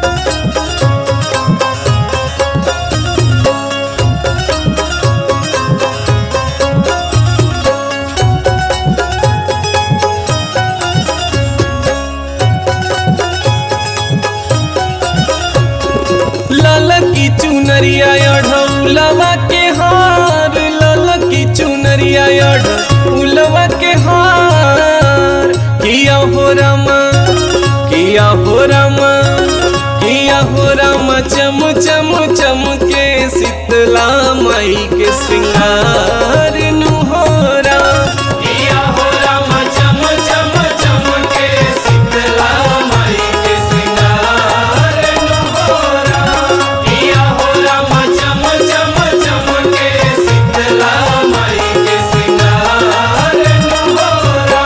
ललकी चुनरिया अढ़ौलवा के हार ललकी चुनरिया अढ़ौलवा के हार किया हो रामा किया हो रामा किया हो रामा चम चम चम के शीतला माई के सिंगार नुहोरा किया हो रामा चम चम चम के शीतला माई के सिंगार नुहोरा किया हो रामा चम चम चम के शीतला माई के सिंगार नुहोरा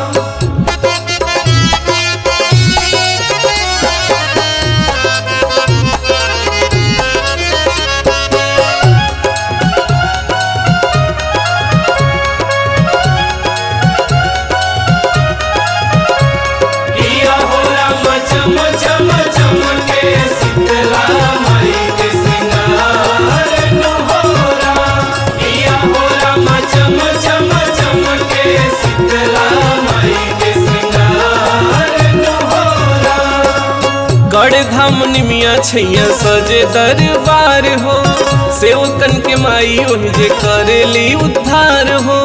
किया हो राम चम चम चम के शीतला माई के सिंगार नुहोरा किया हो राम चम चम चम के शीतला माई के सिंगार नुहोरा गढ़ धाम निमिया छैया सजे दरबार हो सेवकन के माई ओहि जे करेली उद्धार हो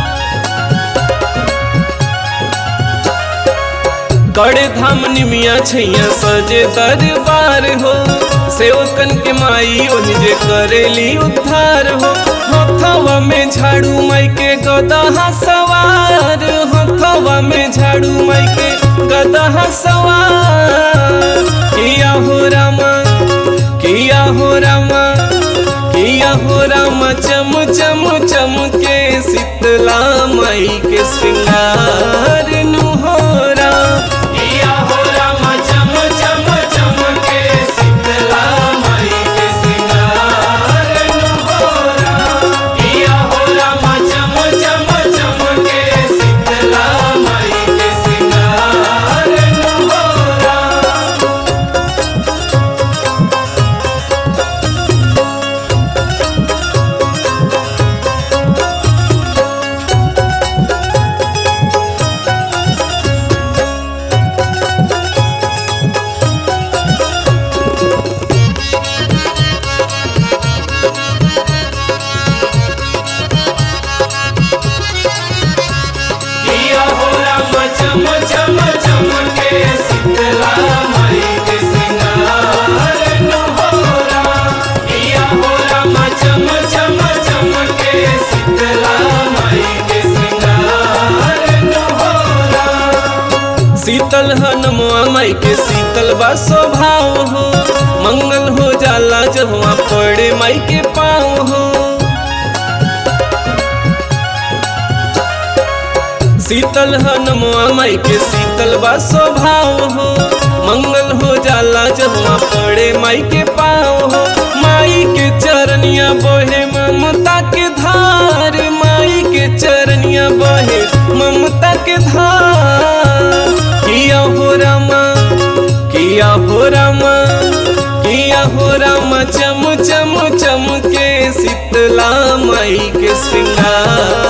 कड़े धाम निमिया छैया सजे दरबार हो सेवकन के माई ओहि जे करेली उद्धार हो हथवा में झाड़ू माई के गदहा सवार हथवा में झाड़ू माई के गदहा सवार किया हो रामा किया हो रामा किया हो रामा चम चम चम के शीतला माई के सिंगार नुहोरा किया हो रामा चम चम चम के शीतला माई के सिंगार नुहोरा किया हो रामा चम चम चम के शीतला माई के सिंगार नुहोरा किया हो राम चम चम चम के शीतला माई के सिंगार नुहोरा किया हो राम चम चम चम के शीतला माई के सिंगार नुहोरा शीतल हनुमा माई के शीतल बा स्वभाव हो मंगल हो जाला जब वहाँ पड़े माई के पाँव हो शीतल हनुमा माई के शीतल बा स्वभाव हो मंगल हो जाला जब वहाँ पड़े माई के पाँव हो माई के चरनिया बहे ममता के धार माई के चरनिया बहे ममता के धार किया हो रामा किया हो रामा किया हो रामा चम चम चम के शीतला माई के सिंगार